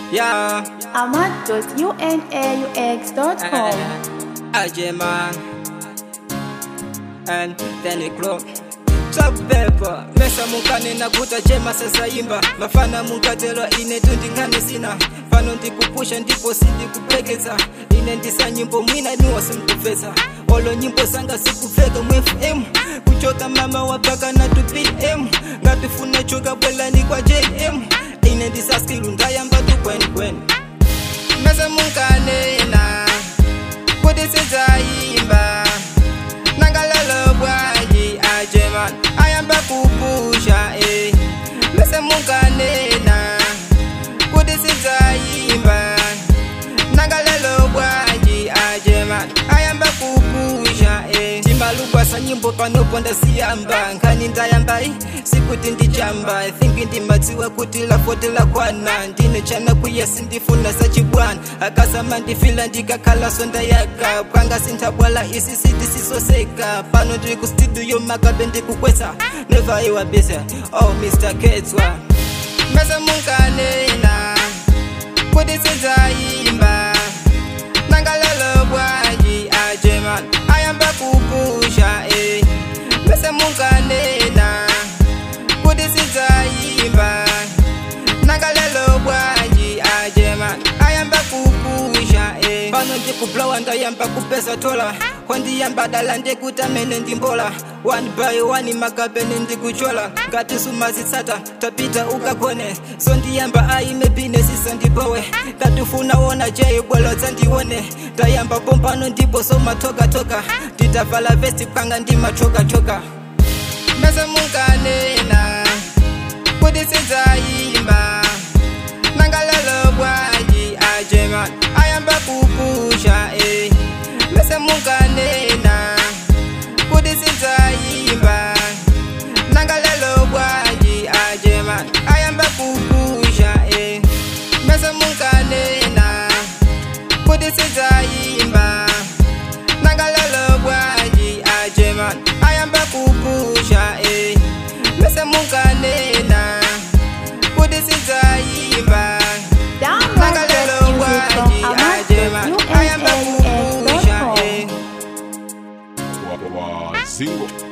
Yeah. ahmad.unaux.com. AJ man. And then it grow. Trap paper, mesa mukane na kuta chema sasa imba mafana mukatelo ine tundingane sina pano ndikupusha ndipo sindikupekeza ine ndisa nyimbo mwina niwa simkufesa olo nyimbo sanga sikufeka mwfm kuchoka mama wapaka na 2pm ngatifuna choka bwelani kwa jm ine ndisa skilu ndayamba tukwenikweni mesa munkanena kuti sidzayimba nangalelo bwanji ajeman ayamba kupusha eh. mese munkanena kuti sidzayimba nangalelo bwanji ajeman ayamba kupusha eh. timbalubwasa nyimbo panoponda siyamba nkhani ndayambai sikuti ndichamba thinki ndimadziwa kuti lafote lakwana ndine chana kuya sindifuna sachibwana akasama ndifila ndikakhala sonda yaka panga sinthabwala isi sitisisoseka pano ndiri ku studio makabe ndikukwesa neva iwabisa oh mr ketswa mese munkanena kuti sidzayimba nangalelo bwanji ajeman ayamba kupusha eh. mese munkanena kuti sidzayimba nangalelo bwanji ajeman ayamba kupusha eh. pano ndikublowa ndayamba kupesa tola kwandiyamba dala ndekuti amene ndimbola one by one makapene ndikuchola ngati sumazitsata tapita ukagone so ndiyamba aime binesisa ndipowe ngatifuna wona je bwelo dzandione ndayamba pompano ndipo somatokatoka nditavala vesti panga ndimachokachoka mese munkanena kuti sidzayimba nangalelo bwanji ajeman ayamba kupusha eh. mese munkanena kuti sidzayimba nangalelo bwanji ajeman ayamba kupusha eh. mese munkanena kuti sidzayimba nangalelo bwanji ajeman ayamba kupusha eh. mese munkanena kuti sidzayimba Download nangalelo this music from bwanji ajeman ayamba kupusha ahmad.unaux.com. eh. Wa- wa- Zingo.